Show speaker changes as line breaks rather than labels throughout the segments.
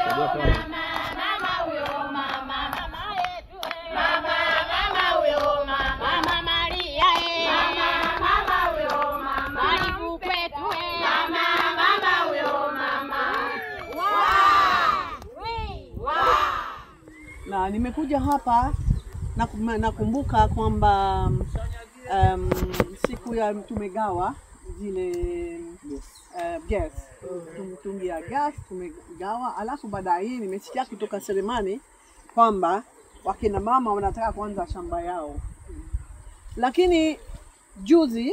na nimekuja hapa na nakumbuka kwamba um, siku ya tumegawa zile uh, gas mtungi ya gas tumegawa, alafu baadaye nimesikia kutoka Selemani kwamba wakina mama wanataka kuanza shamba yao, lakini juzi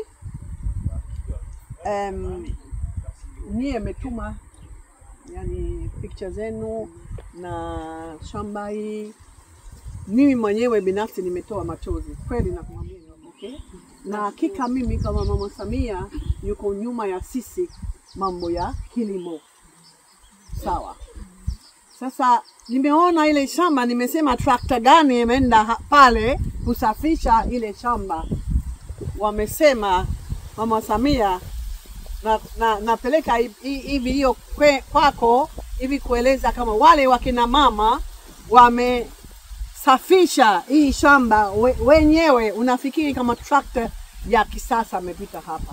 um, nyie metuma yani picha zenu na shamba hii, mimi mwenyewe binafsi nimetoa machozi kweli, nakumwambia okay? Na hakika mimi kama Mama Samia yuko nyuma ya sisi mambo ya kilimo, sawa. Sasa nimeona ile shamba, nimesema trakta gani imeenda pale kusafisha ile shamba. Wamesema Mama Samia na, na, napeleka hii video kwako hivi kueleza kama wale wakina mama wamesafisha hii shamba we, wenyewe. Unafikiri kama trakta ya kisasa amepita hapa?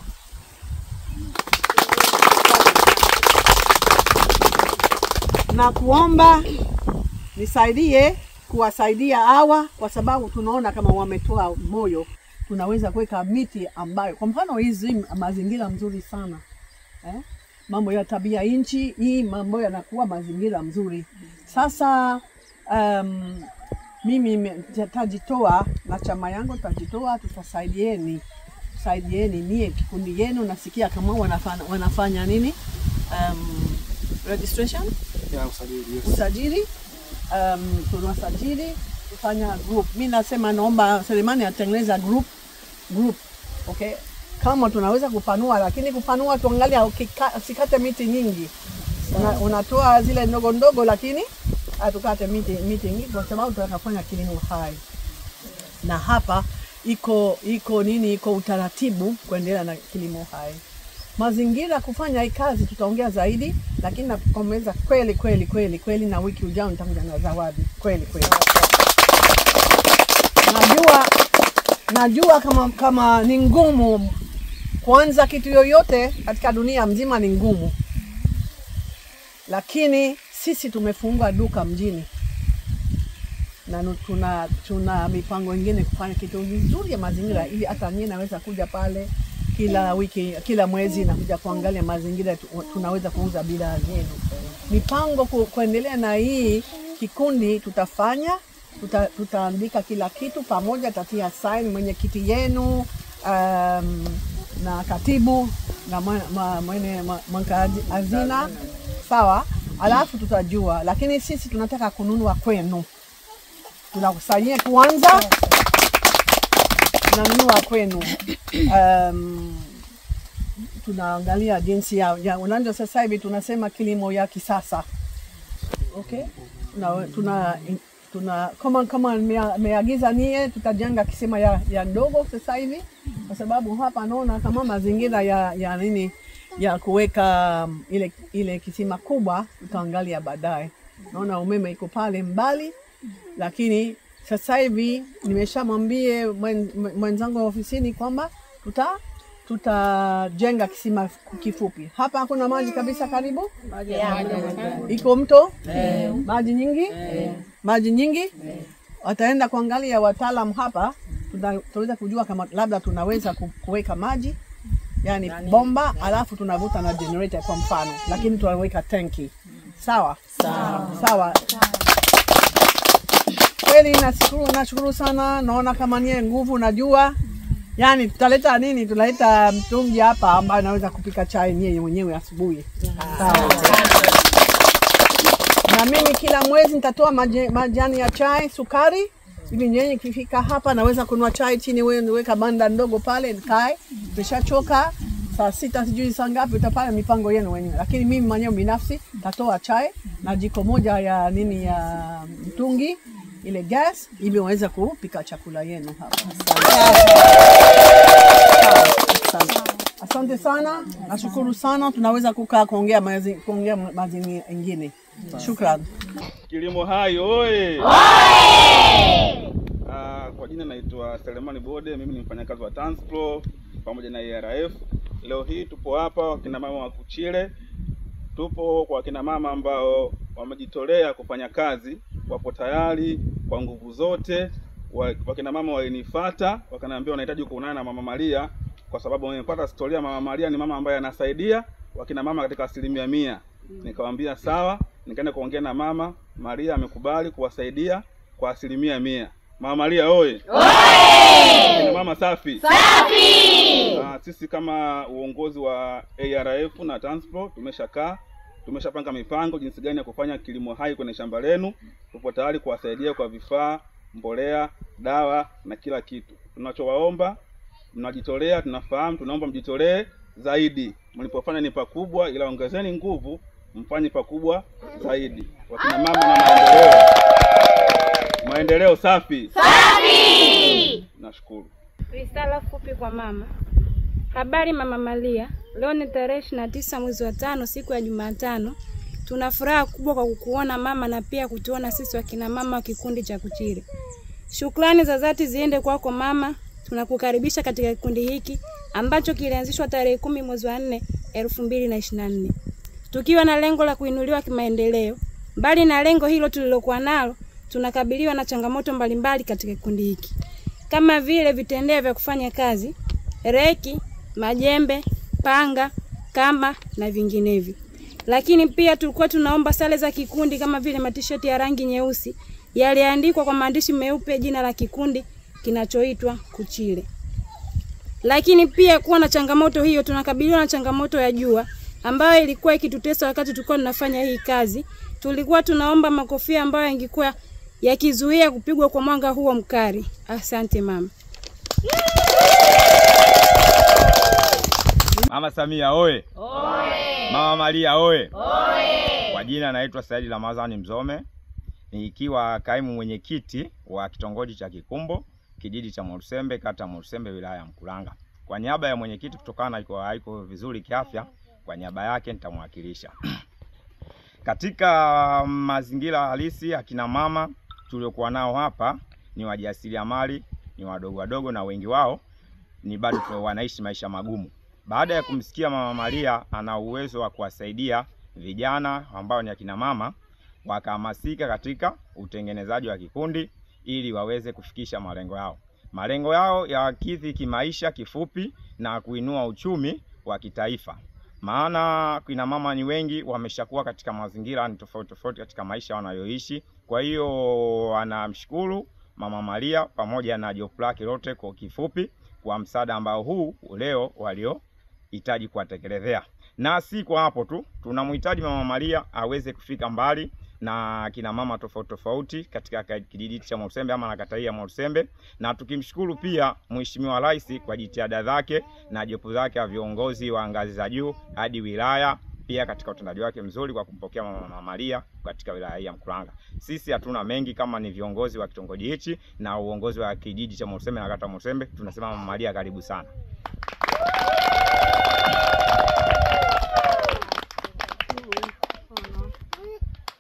Na kuomba nisaidie kuwasaidia hawa, kwa sababu tunaona kama wametoa moyo tunaweza kuweka miti ambayo kwa mfano hizi mazingira mzuri sana eh? Mambo ya tabia nchi hii mambo yanakuwa mazingira mzuri. Sasa um, mimi tajitoa na chama yangu tajitoa, tutasaidieni saidieni nie kikundi yenu. Nasikia kama wanafanya, wanafanya nini um, registration
ya usajili, yes.
usajili um, tunasajili kufanya group. Mi nasema naomba Selemani atengeneza group group, okay. Kama tunaweza kupanua, lakini kupanua tuangalia, usikate miti nyingi. Una, unatoa zile ndogo ndogo, lakini hatukate miti miti nyingi, kwa sababu tunataka kufanya kilimo hai, na hapa iko iko nini, iko utaratibu kuendelea na kilimo hai. Mazingira kufanya hii kazi tutaongea zaidi, lakini nakomeza kweli kweli kweli kweli, na wiki ujao nitakuja na zawadi kweli kweli. Najua najua kama kama ni ngumu kuanza kitu yoyote katika dunia mzima, ni ngumu, lakini sisi tumefungua duka mjini na tuna tuna mipango ingine kufanya kitu vizuri ya mazingira, ili hata nyie naweza kuja pale kila wiki, kila mwezi na kuja kuangalia mazingira, tunaweza kuuza bidhaa zenu. Mipango ku, kuendelea na hii kikundi tutafanya tuta, tutaandika kila kitu pamoja, tatia saini mwenyekiti yenu um, na katibu na mwene mweka hazina sawa, alafu tutajua, lakini sisi tunataka kununua kwenu, tunakusanyia kwanza, tunanunua kwenu um, tunaangalia jinsi ya, ya unajua, sasa hivi tunasema kilimo ya kisasa okay, tuna, tuna tuna kama kama meagiza nie, tutajenga kisima ya, ya ndogo sasa hivi, kwa sababu hapa naona kama mazingira ya, ya nini ya kuweka um, ile, ile kisima kubwa tutaangalia baadaye. Naona umeme iko pale mbali, lakini sasa hivi nimeshamwambie mwen, mwenzangu wa ofisini kwamba tuta tutajenga kisima kifupi hapa. Hakuna maji kabisa karibu, iko mto maji nyingi maji nyingi. Wataenda kuangalia wataalam hapa, tunaweza kujua kama labda tunaweza kuweka maji yani bomba, alafu tunavuta na generator kwa mfano, lakini tunaweka tanki. Sawa sawa, sawa. Kweli nashukuru, nashukuru sana. Naona kama nie nguvu, najua yani tutaleta nini, tutaleta mtungi hapa ambayo naweza kupika chai nyie mwenyewe asubuhi. Sawa na mimi kila mwezi nitatoa majani ya chai, sukari, ili nyenye kifika hapa naweza kunua chai chini, wewe niweka banda ndogo pale nikae. Nimeshachoka saa sita sijui saa ngapi, utapata mipango yenu wenyewe, lakini mimi mwenyewe binafsi tatoa chai na jiko moja ya nini ya mtungi ile gas, ili waweza kupika chakula yenu hapa. Asante. Asante sana, nashukuru sana. Tunaweza kukaa kuongea mazi, kuongea mazi mengine. Shukran.
Kilimo Hai oye! Ah, kwa jina naitwa Selemani Bode, mimi ni mfanyakazi wa Tanspro pamoja na ERF. Leo hii tupo hapa wakina mama wa Kuchile, tupo kwa wakina mama ambao wamejitolea kufanya kazi, wapo tayari kwa nguvu zote. Wa- Wakina mama walinifuata wakaniambia wanahitaji kuonana na Mama Maria kwa sababu wamepata historia. Mama Maria ni mama ambaye anasaidia wakina mama katika asilimia mia. Nikamwambia sawa, nikaenda kuongea na mama Maria, amekubali kuwasaidia kwa asilimia mia. Mama Maria oye! Kina mama safi safi. sisi kama uongozi wa ARF na Tanspro tumeshakaa tumeshapanga mipango jinsi gani ya kufanya kilimo hai kwenye shamba lenu. Tupo tayari kuwasaidia kwa vifaa, mbolea, dawa na kila kitu. Tunachowaomba, mnajitolea, tunafahamu, tunaomba mjitolee zaidi. Mlipofanya ni pakubwa, ila ongezeni nguvu, mfanye pakubwa zaidi. Wakina mama na maendeleo, maendeleo safi safi. Nashukuru.
Risala fupi kwa mama. Habari mama Maria, leo ni tarehe ishirini na tisa mwezi wa tano, siku ya Jumatano. Tuna furaha kubwa kwa kukuona mama na pia kutuona sisi wakina mama wa kikundi cha Kuchile. Shukrani za dhati ziende kwako mama, tunakukaribisha katika kikundi hiki ambacho kilianzishwa tarehe kumi mwezi wa nne elfu mbili na ishirini na nne tukiwa na lengo la kuinuliwa kimaendeleo. Mbali na lengo hilo tulilokuwa nalo, tunakabiliwa na changamoto mbalimbali katika kikundi hiki kama vile vitendea vya kufanya kazi, reki, majembe, panga, kamba na vinginevyo. Lakini pia tulikuwa tunaomba sare za kikundi kama vile matisheti ya rangi nyeusi yaliandikwa kwa maandishi meupe jina la kikundi kinachoitwa Kuchile. Lakini pia kuwa na changamoto hiyo, tunakabiliwa na changamoto ya jua ambayo ilikuwa ikitutesa wakati tulikuwa tunafanya hii kazi. Tulikuwa tunaomba makofia ambayo yangekuwa yakizuia kupigwa kwa mwanga huo mkali. Asante mama.
Mama Samia oye! Mama Maria oye! Kwa jina naitwa Saidi Ramadhani Mzome, nikiwa kaimu mwenyekiti wa kitongoji cha Kikumbo, kijiji cha Mwarusembe, kata ya Mwarusembe, wilaya ya Mkuranga. Kwa niaba ya mwenyekiti, kutokana na iko haiko vizuri kiafya, kwa niaba yake nitamwakilisha katika mazingira halisi. Akina mama tuliokuwa nao hapa ni wajasiriamali, ni wadogo wadogo, na wengi wao ni bado tu wanaishi maisha magumu. Baada ya kumsikia Mama Maria ana uwezo wa kuwasaidia vijana ambao ni akina mama, wakahamasika katika utengenezaji wa kikundi ili waweze kufikisha malengo yao. Malengo yao ya wakidhi kimaisha kifupi na kuinua uchumi wa kitaifa. Maana kina mama ni wengi wameshakuwa katika mazingira ni tofauti tofauti katika maisha wanayoishi. Kwa hiyo anamshukuru Mama Maria pamoja na jopo lake lote kwa kifupi kwa msaada ambao huu leo waliohitaji kuwatekelezea. Na si kwa hapo tu, tunamhitaji Mama Maria aweze kufika mbali na kina mama tofauti tofauti katika ka- kijiji cha Mwarusembe ama na kata hii ya Mwarusembe, na tukimshukuru pia Mheshimiwa Rais kwa jitihada zake na jopo zake wa viongozi wa ngazi za juu hadi wilaya pia katika utendaji wake mzuri kwa kumpokea Mama Maria katika wilaya hii ya Mkuranga. Sisi hatuna mengi kama ni viongozi wa kitongoji hichi na uongozi wa kijiji cha Mwarusembe na kata ya Mwarusembe, tunasema Mama Maria karibu sana.